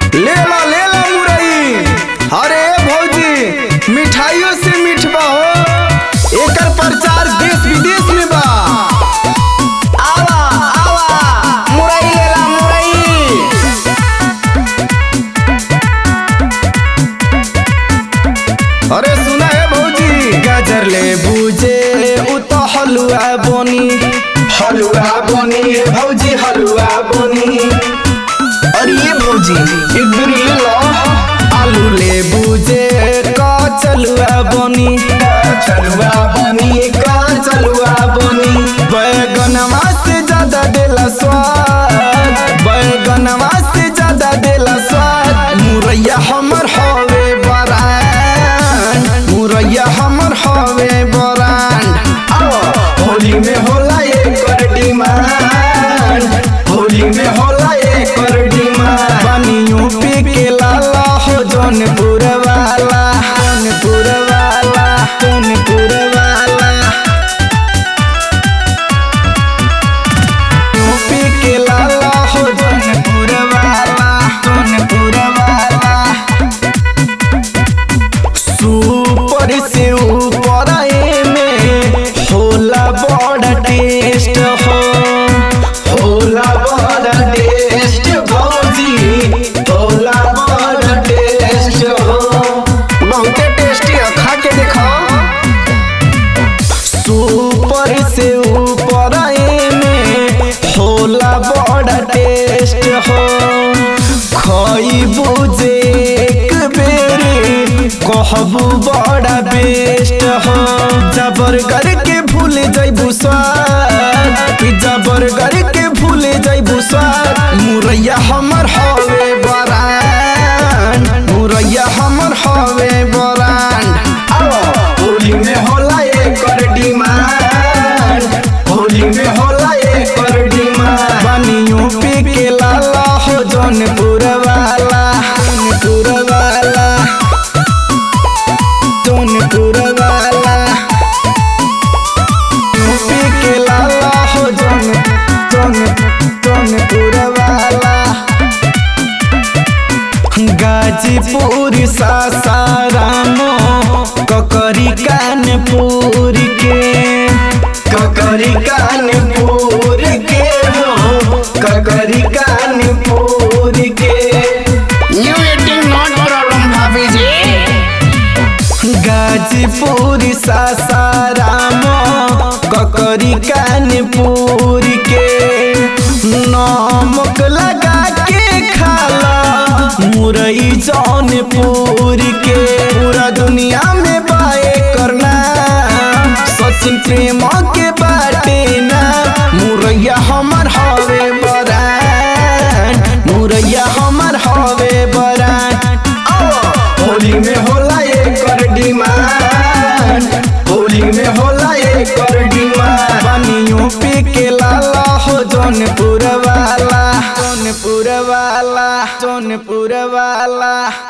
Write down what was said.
ले ला ले ला मुरई अरे भौजी मिठाइयों से मिठबा हो एकर प्रचार देश विदेश में बा आवा आवा मुरई ले ला मुरई अरे सुना है भौजी गाजर ले बूझे उ तो हलुआ बनी हलुआ बनी है भौजी हलुआ बनी अरे ये भौजी एक दूरी ले लो आलू ले बूझे का चलुआ बनी चलुआ बनी का चलुआ बनी बैगनवा से ज्यादा देला स्वाद बैगनवा से ज्यादा देला स्वाद मुरैया हमर हवे बरान मुरैया हमर हवे बरान आओ होली में होला एकर डिमांड होली में होला एकर डिमांड बनी यूपी के लाला हो जौनपुर वाला जौनपुर वाला जौनपुर वाला यूपी के लाला हो जौनपुर वाला जौनपुर वाला सुपर से ऊपर में होला बड़ा टेस्ट हो होला बड़ा टेस्ट भौजी होला बड़ा टेस्ट हो बहुते टेस्टी है खा के देखो सुपर से ऊपर में होला बड़ा टेस्ट हो खइबू जे एक बेर कहबू बड़ा बेस्ट हो जबर के भूल जइबू स्वाद पिज्जा बर्गर के भूल जइबू स्वाद मुरैया हमर हवे बरान मुरैया हमर हवे बरान आओ होली में होला एकर डिमांड होली में होला एकर डिमांड बनी यूपी के लाला हो जौनपुर वाला जौनपुर वाला जौनपुर वाला यूपी के लाला हो जौन जौन जौनपुर वाला गाजीपुर सासाराम ककरी कानपुर के ककरी कानपुर के हो ककरी कानपुर के You eating not problem, Bhabhi ji. Ghazipur Sasaram ककरी कानपुर के नमक लगा के खाला मुरई जौनपुर के पूरा दुनिया में बाए करना सचिन प्रेम के बाटे ना मुरैया हमर हवे बरान मुरैया हमर हवे बरान आओ होली में होला एकर डिमांड होली में होला एकर डिमांड बनी यूपी के लाला हो जौनपुर वाला जौनपुर वाला जौनपुर वाला